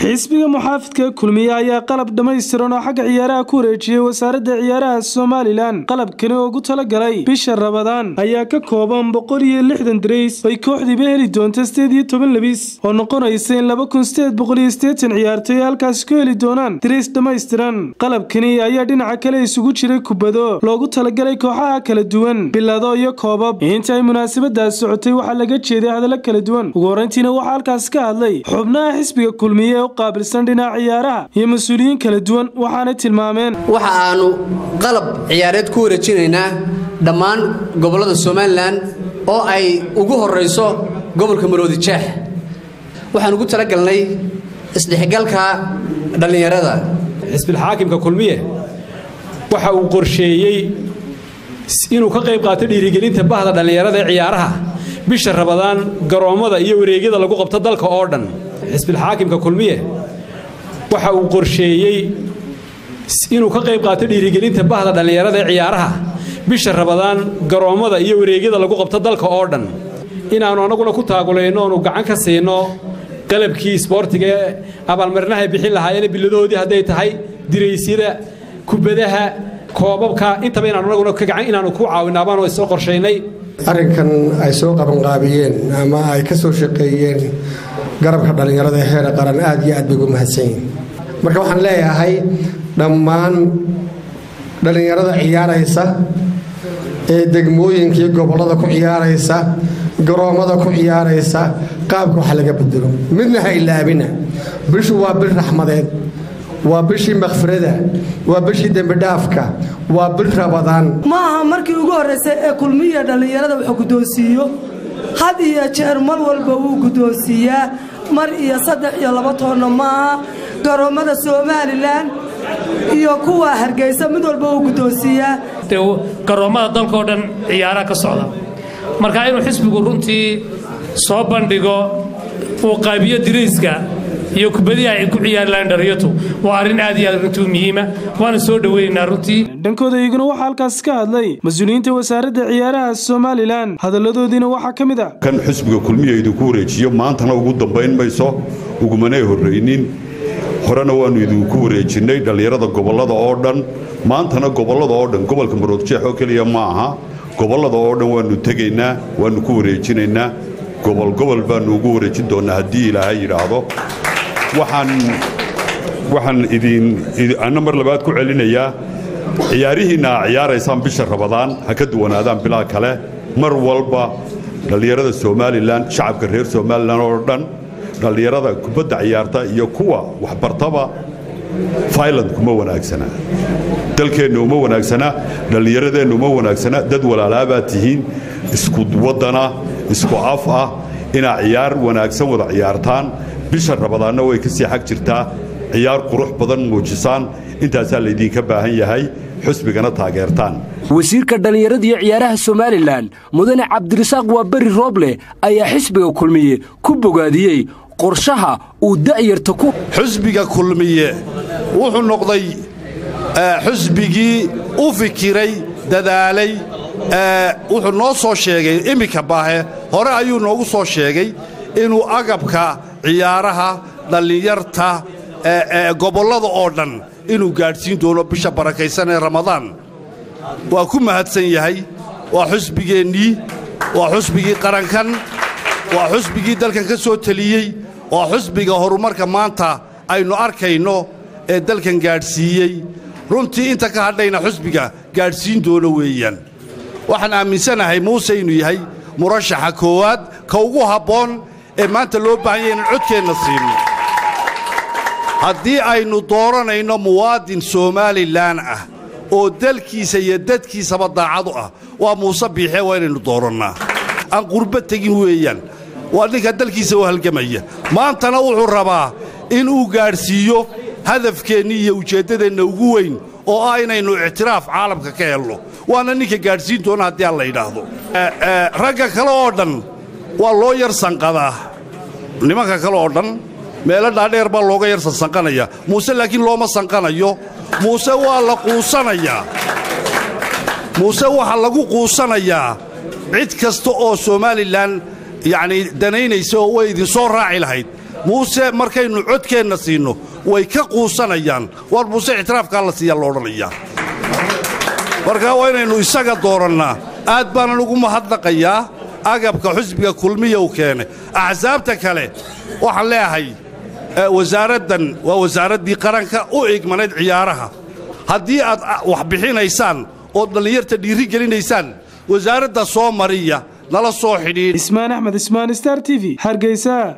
xisbiga muxaafidka kulmiye ayaa qalab dhammaystiran oo xagga ciyaaraha ku wareejiyey wasaaradda ciyaaraha somalilan qalabkani oo ugu talagalay bisha rabadaan ayaa ka kooban boqol iyo lixdan darays ay kooxdiiba heli doonta sideed iyo toban labis oo noqonaysa in laba kun sideed boqol iyo siddeetan ciyaartoy halkaasi ku heli doonaan darays dhammaystiran qalabkani ayaa dhinaca kale isugu jiray kubado loogu talagalay kooxaha kala duwan bilado iyo koobab inta ay munaasabadaas socotay waxaa laga jeeday hadallo kala duwan ugu horrayntiina waxaa halkaasi ka hadlay xubnaha xisbiga kulmiye ee u qaabilsan dhinaca ciyaaraha iyo mas-uuliyiin kala duwan waxaanay tilmaameen waxa aanu qalab ciyaareed ku wareejinaynaa dhammaan gobollada somalilan oo ay ugu horrayso gobolka maroodi jeex waxaan ugu talagalnay isdhexgalka dhallinyarada xisbilxaakimka kulmiye waxa uu qorsheeyey inuu ka qayb qaato dhiirigelinta bahda dhallinyarada ee ciyaaraha bisha rabadaan garoommada iyo wareegyada lagu qabto dalka oo dhan xisbilxaakimka kulmiye waxa uu qorsheeyey inuu ka qayb qaato dhiirigelinta bahda dhallinyarada ee ciyaaraha bisha rabadaan garoommada iyo wareegyada lagu qabto dalka oo dhan inaannu annaguna ku taagulayno oonu gacan ka siino qalabkii isboortiga ee abaalmarinahay bixin lahaayeen biladoodii hadday tahay diraysyada kubadaha koobabka intaba inaanu annaguna gacan inaannu ku caawinaabaanu isoo qorshaynay arrinkan ay soo qabanqaabiyeen ama ay ka soo shaqeeyeen garabka dhallinyarada ee heer qaran aad iyo aad bay ugu mahadsan yihin marka waxaan leeyahay dhammaan dhallinyarada ciyaaraysa ee degmooyinka iyo gobollada ku ciyaaraysa garoommada ku ciyaaraysa qaabka wax laga bedelo midna ha ilaabina bishu waa bil raxmadeed waa bishii makhfirada waa bishii dembidhaafka waa bil rabadaan ma aha markii ugu horraysay ee kulmiya dhallinyarada wuxuu guddoonsiiyo had iyo jeer mar walba wuu guddoonsiiyaa mar iyo saddex iyo laba toonna maaha garoommada somalilan iyo kuwa hargeysa mid walba wuu guddoonsiiyaa garoommada dalkao dhan ciyaaraha ka socda marka inuu xisbigu runtii soo bandhigo uu qaabiyo dirayska iyo kubadihi ay ku ciyaari lahayn dhallinyartu waa arrin aad iyo aad runtii muhiima waana soo dhoweynaynaa runtii dhankooda iyaguna waxaa halkaasi ka hadlay mas-uuliyiinta wasaaradda ciyaaraha somalilan hadalladoodiina waxaa ka mid ah kan xisbiga kulmiya idinku wareejiyo maantana ugu dambayn mayso ugumanay horraynin horena waannu idinku wareejinnay dhallinyarada gobollada oo dhan maantana gobollada oo dhan gobolka maroodjeex oo keliya ma aha gobollada oo dhan waannu tegaynaa waannu ku wareejinaynaa gobol gobol baannu ugu wareejin doonnaa haddii ilaahay yidhaahdo waxaan idin anna mar labaad ku celinayaa ciyaarihiinna aa ciyaaraysaan bisha rabadaan ha ka duwanaadaan bilaa kale mar walba dhallinyarada somalilan shacabka reer somalilan oo dhan dhallinyarada kubadda ciyaarta iyo kuwa waxbartaba failand kuma wanaagsana dalkeenna uma wanaagsana dhallinyaradeenna uma wanaagsana dad walaalaabaad tihiin isku waddana isku af ah inaa ciyaar wanaagsan wada ciyaartaan bisha rabadaanna way ka sii xag jirtaa ciyaar qurux badan muujisaan intaasaa laydinka baahan yahay xusbigana taageertaan wasiirka dhallinyarada iyo ciyaaraha somalilan mudane cabdirasaaq waa beri rooble ayaa xisbiga kulmiye ku bogaadiyey qorshaha uu da'yarta ku xusbiga kulmiye wuxuu noqday xusbigii u fikiray dadaalay wuxuu noo soo sheegay iminka baahe hore ayuu noogu soo sheegay inuu agabka ciyaaraha dhallinyarta gobollada oo dhan inuu gaadhsiin doono bisha barakaysan ee ramadaan waa ku mahadsan yahay waa xusbigeennii waa xusbigii qarankan waa xusbigii dalkan ka soo teliyey waa xusbiga horumarka maanta aynu arkayno ee dalkan gaadhsiiyey runtii inta ka hadhayna xusbiga gaadhsiin doono weeyaan waxaan aaminsanahay muuse inuu yahay murashaxa koowaad ka ugu habboon ee maanta loo baahan yahay inaan codkeenna siino haddii aynu dooranayno muwaadin somalilan ah oo dalkiisa iyo dadkiisaba daacadu ah waa muuse biixee waa inaynu doorannaa aan qurba tegin weeyaan waa ninka dalkiisa u halgamaya maantana wuxuu rabaa inuu gaadhsiiyo hadafkeennii iyo ujeeddadeenna ugu weyn oo ah inaynu ictiraaf caalamka ka helno waana ninka gaadhsiin doona haddii aan la yidhaahdo ragga kale oo dhan waa loo yar sanqadaa nimanka kale oo dhan meelo dhaadheer baa looga yar sansanqanaya muuse laakiin looma sanqanayo muuse waa la quusanayaa muuse waxaa lagu quusanayaa cid kasta oo somalilan yacnii danaynaysa oo way idinsoo raaci lahayd muuse markaynu codkeenna siinno way ka quusanayaan war muuse ictiraafkaa la siiyaa la odhanayaa markaa waa inaynu isaga doorannaa aad baanan ugu mahadnaqayaa agabka xusbiga kulmiya uu keenay axsaabta kale waxaan leeyahay wasaaraddan waa wasaaraddii qaranka u igmanayd ciyaaraha haddii aad wax bixinaysaan ood dhallinyarta dhiiri gelinaysaan wasaaradda soo mariya nala soo xidhiidh ismaan axmed ismaan star t v hargeysa